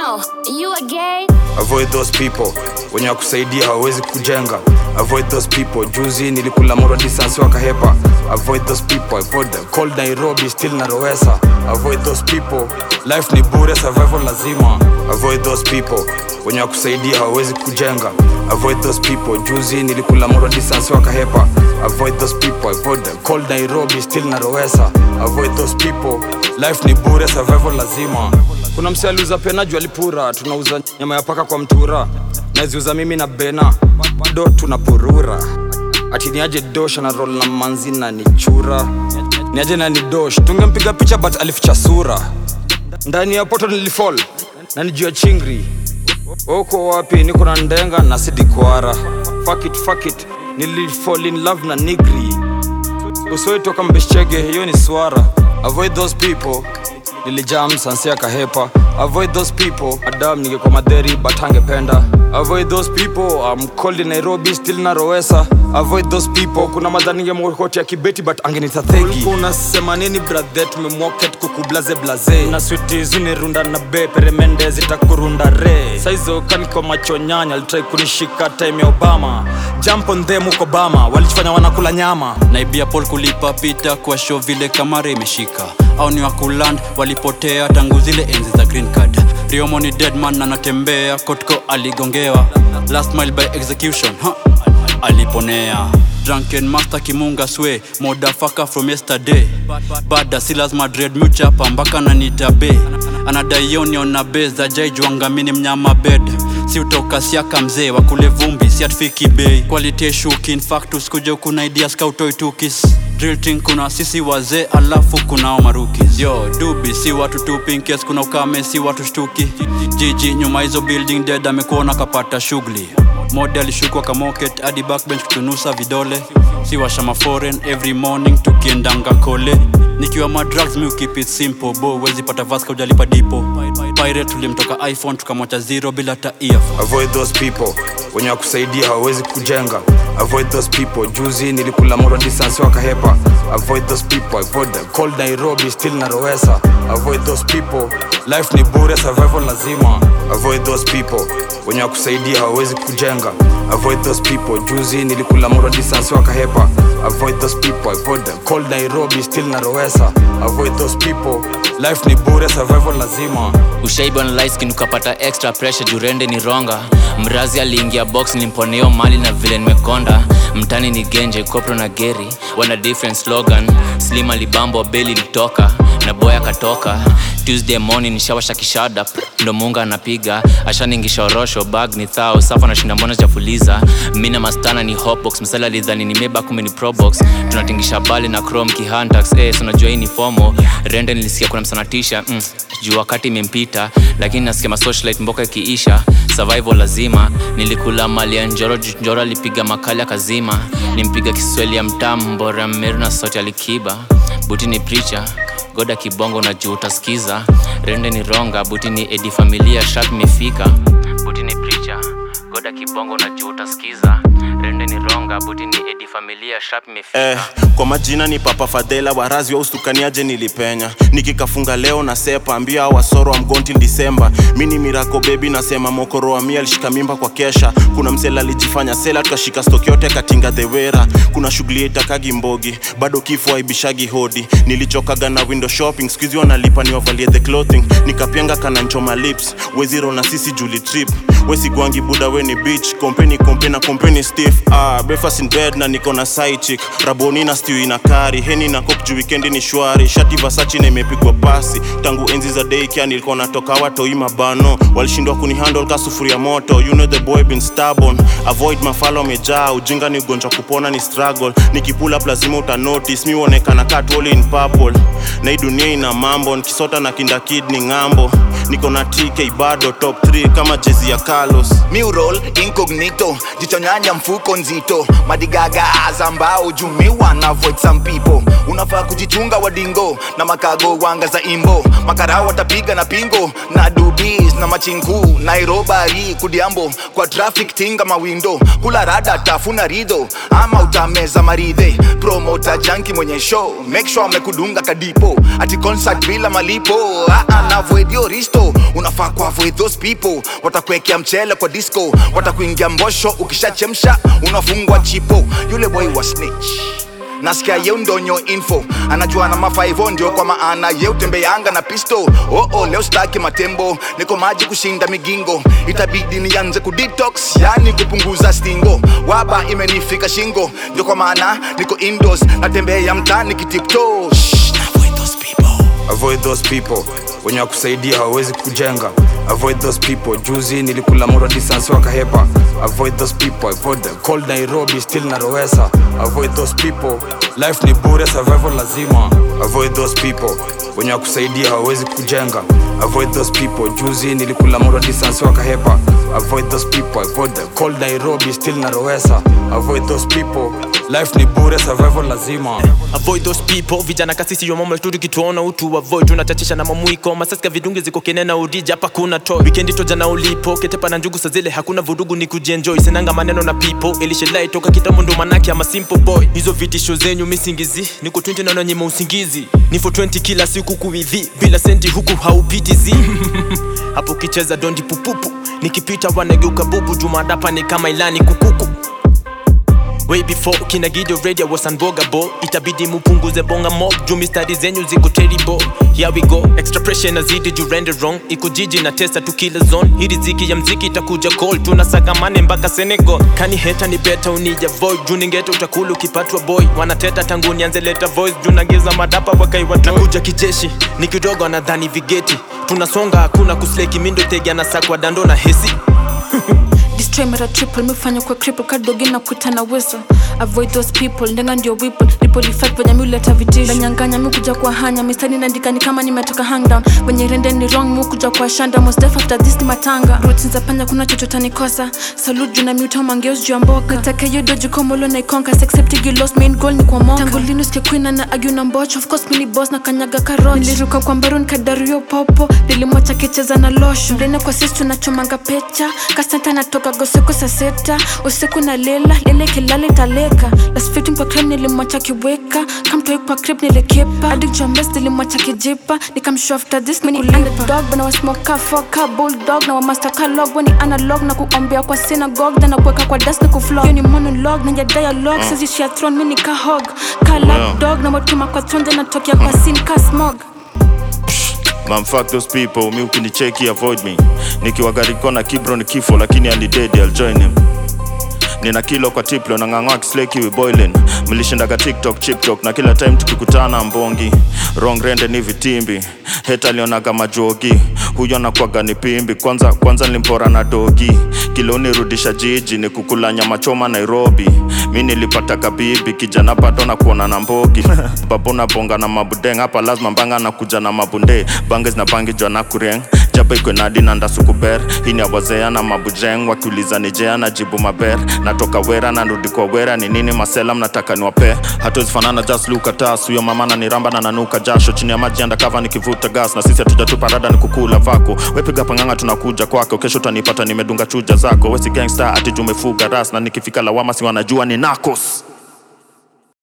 now. You a gay? avoid those people wenye wakusaidia hawawezi kujenga avoid those people juzi nilikula moro distance wakahepa avoid those people avoid them. cold nairobi still narowesa avoid those people life ni bure survival lazima avoid those people wenye wakusaidia hawawezi kujenga avoid those people juzi nilikula moro distance wakahepa avoid those people avoid them. cold nairobi still narowesa avoid those people life ni bure survival lazima kuna mse aliuza pena juu alipura tunauza nyama ya paka kwa mtura naziuza mimi na bena bado tunapurura ati niaje dosh na rol na manzi na nichura niaje na ni dosh tungempiga picha but alificha sura ndani ya poto nilifall na nijua chingri uko wapi niko na ndenga na sidikwara fuck it, fuck it. nilifall in love na nigri usoitoka mbeshchege hiyo ni swara avoid those people nilijam sansia kahepa avoid those people adam ningekuwa madheri but angependa avoid those people I'm cold in nairobi still narowesa avoid those people kuna madha ningemokoti ya kibeti but angenita thegi unasema nini brathe tumemwoket kukublaze blaze na switi zunirunda na be peremende zitakurunda re saizo kaniko macho nyanya alitrai kunishika time ya obama jump on them huko bama walichofanya wanakula nyama naibia pol kulipa pita kwa show vile kamara imeshika au ni wakuland walipotea tangu zile enzi za green card riomo ni deadman anatembea kotko aligongewa last mile by execution ha. aliponea drunken master kimunga swe modafaka from yesterday bada si lazima dread muchapa mpaka nanitabe anadaionion na be za jaijwangamini mnyama bed si utoka siaka mzee wakule vumbi si atufiki bei quality shuki in fact usikuje kuna ideas kautoi tukis drill team kuna sisi wazee alafu kunao marukis yo dubi si watu tu pinkes kuna ukame si watu shtuki jiji nyuma hizo building dead amekuona kapata shughuli mode alishukwa kamoket hadi backbench kutunusa vidole si washama foreign every morning tukiendanga kole nikiwa madrugs mi keep it simple bo wezi pata vaska ujalipa dipo pirate tulimtoka iphone tukamwacha zero bila hata earphone avoid those people wenye wakusaidia hawawezi kujenga avoid those people juzi nilikula moro distance wakahepa avoid those people avoid them. cold nairobi still narowesa avoid those people life ni bure survival lazima avoid those people wenye wakusaidia hawawezi kujenga avoid those people juzi nilikula moro distance wakahepa avoid those people avoid them. cold nairobi still narowesa avoid those people life ni bure survival lazima ushaiba na light skin ukapata extra pressure jurende ni ronga mrazi aliingia box nimponeo mali na vile nimekonda mtani ni genje kopro na geri wana different slogan slim alibambo beli litoka na boy akatoka tuesday morning nishawasha kishada ndo munga anapiga ashaningisha orosho bag ni thao safa nashinda mbona chafuliza mi na mastana ni hopbox msala lidhani nimeba kume ni probox tunatingisha bali na chrome kihantax eh, so najua hii ni fomo rende nilisikia kuna msanatisha mm, juu wakati imempita lakini nasikia masocialite mboka ikiisha survival lazima nilikula mali ya njoro juu njoro alipiga makali akazima nimpiga kiswahili ya mtamu mbora mmeru na sauti alikiba buti ni preacher goda kibongo na juu utasikiza rende ni ronga buti ni edi familia sharp imefika buti ni preacher goda kibongo na juu utasikiza rende ni ronga buti ni edi familia sharp imefika Eh, kwa majina ni papa fadhela warazi wa ustukaniaje nilipenya nikikafunga leo na sepa ambia hao wasoro wa mgonti disemba mi ni mirako bebi nasema mokoro wa mia alishika mimba kwa kesha kuna msela alijifanya sela tukashika stoki yote katinga dhewera kuna shughuli itakagi mbogi bado kifo aibishagi hodi nilichokaga na window shopping skuizi wanalipa niwavalie the clothing nikapianga kananchoma lips weziro na sisi juli trip wesigwangi buda weni beach kompeni kompe na kompeni stiff ah, breakfast in bed na niko na side chick raboni na stew ina kari heni na kok juu weekendi ni shwari shati vasachi na imepigwa pasi tangu enzi za daycare nilikuwa natoka watoi mabano walishindwa kunihandle ka sufuria moto you know the boy been stubborn avoid mafalo amejaa ujinga ni ugonjwa kupona ni struggle nikipula up lazima uta notice mi uonekana katwoli in purple na hii dunia ina mambo nikisota na kinda kid ni ng'ambo niko na tk bado top 3 kama jezi ya carlos Mural incognito jichonyanya mfuko nzito madigaga azambao jumiwa na avoid some people unafaa kujichunga wadingo na makago wanga za imbo makarao watapiga na pingo na dubis na machinku nairobari kudiambo kwa traffic tinga mawindo kula rada tafuna rido ama utameza maridhe promota janki mwenye show make sure amekudunga kadipo ati concert bila malipo ah, ah, na avoid your risto kristo unafaa kuavoid those people watakuwekea mchele kwa disco watakuingia mbosho ukishachemsha unafungwa chipo yule boy wa snitch nasikia ye ndonyo info anajua na mafaivo ndio kwa maana ye utembeanga na pisto oh, oh, leo staki matembo niko maji kushinda migingo itabidi nianze kudetox yani kupunguza stingo waba imenifika shingo ndio kwa maana niko indoors natembea mtani kitipto avoid those people wenye wakusaidia hawawezi kujenga avoid those people juzi nilikula moro distance wakahepa avoid those people avoid the cold nairobi still narowesa avoid those people life ni bure survival lazima avoid those people wenye wakusaidia hawawezi kujenga avoid those people juzi nilikula moro distance wakahepa avoid those people avoid the cold nairobi still narowesa avoid those people life ni bure survival lazima avoid those people vijana kasisi yomama tu tukituona utu avoid tunachachisha na mamuiko masaska vidunge ziko kenena urija hapa kuna toy weekendi toja na ulipo ketepa na njugu sazile hakuna vurugu ni kujienjoy sinanga maneno na people elishilai toka kitambo ndo manake ama simple boy hizo vitisho zenyu misingizi niko 20 naona nyima usingizi ni for 20 kila siku kuidhi bila senti huku haupiti zi hapo kicheza dondi pupupu nikipita wanageuka bubu jumadapa ni kama ilani kukuku way before kina gido radio was unbogable itabidi mupunguze bonga mob juu mistari zenyu ziko terrible here we go extra pressure nazidi juu render wrong iko jiji na testa tu kila zone hii riziki ya mziki itakuja call tunasakamane mpaka senegal kani heta ni beta unija void juu ningeta utakulu ukipatwa boy wanateta tangu nianze leta voice juu nageza madapa wakaiwa nakuja kijeshi ni kidogo anadhani vigeti tunasonga hakuna kusleki mindo tegi anasakwa dando na hesi destroy mara triple mifanya kwa cripple kadogi na kuita na whistle avoid those people ndenga ndio whipple ripple effect venye miuleta vitisho nanyanganya mi kuja kwa hanya mistari naandika ni kama nimetoka hang down venye rende ni wrong mi kuja kwa shanda most def after this ni matanga routines za panya kuna chochote nikosa salute juu na miuta mangeos juu ya mboka nataka hiyo doji komolo na ikonka accept you lost main goal ni kwa moka tangu lini usikie queen na argue na mbocho of course mini boss na kanyaga karot niliruka kwa mbaru nikadario popo nilimwacha kicheza na losho ndene kwa sisi tunachomanga pecha kasanta natoka goseko saa sita usiku na lela lele kilale taleka lasfiti kwa crib nilimwacha kiweka kamtoi kwa crib nilikepa adik james nilimwacha kijipa nikamshow after this mini underdog bana wasmoka foka bulldog na wamaster kalog weni analog na kuombea kwa synagogue then nakuweka kwa das ni kuflog hiyo ni monologue na ya dialogue uh. sisi shia throne mini ka hog ka lap dog na watuma kwa tonde natokea kwa sin ka smog Man, fuck those people, mi ukinicheki avoid me nikiwa gariko na kibro ni kifo lakini alidedi I'll join him nina kilo kwa tiplo na ng'ang'wa kisleki we boiling mlishindaga tiktok chiptok na kila time tukikutana mbongi wrong rende ni vitimbi heta alionaga majogi huyo nakwaga ni pimbi kwanza kwanza nilimpora na dogi kilo nirudisha jiji ni kukula nyama choma nairobi mi nilipata kabibi kijana bado na kuona na mbogi babu na bonga na mabudeng hapa lazima mbanga na kuja na mabunde bange zinapangijwa na kureng jaba ikwe nadi na ndasukuber hii ni awazea na mabujeng wakiuliza nijea na jibu maber natoka wera na nrudi kwa wera ni nini masela mnataka niwape hatuwezifanana just look at us huyo mama na niramba na nanuka jasho chini ya maji andakava nikivuta gas na sisi hatujatupa rada ni kukula vako wepiga panganga tunakuja kwako kesho utanipata nimedunga chuja zako wesi gangster ati jumefuga ras na nikifika lawama si wanajua ni nakos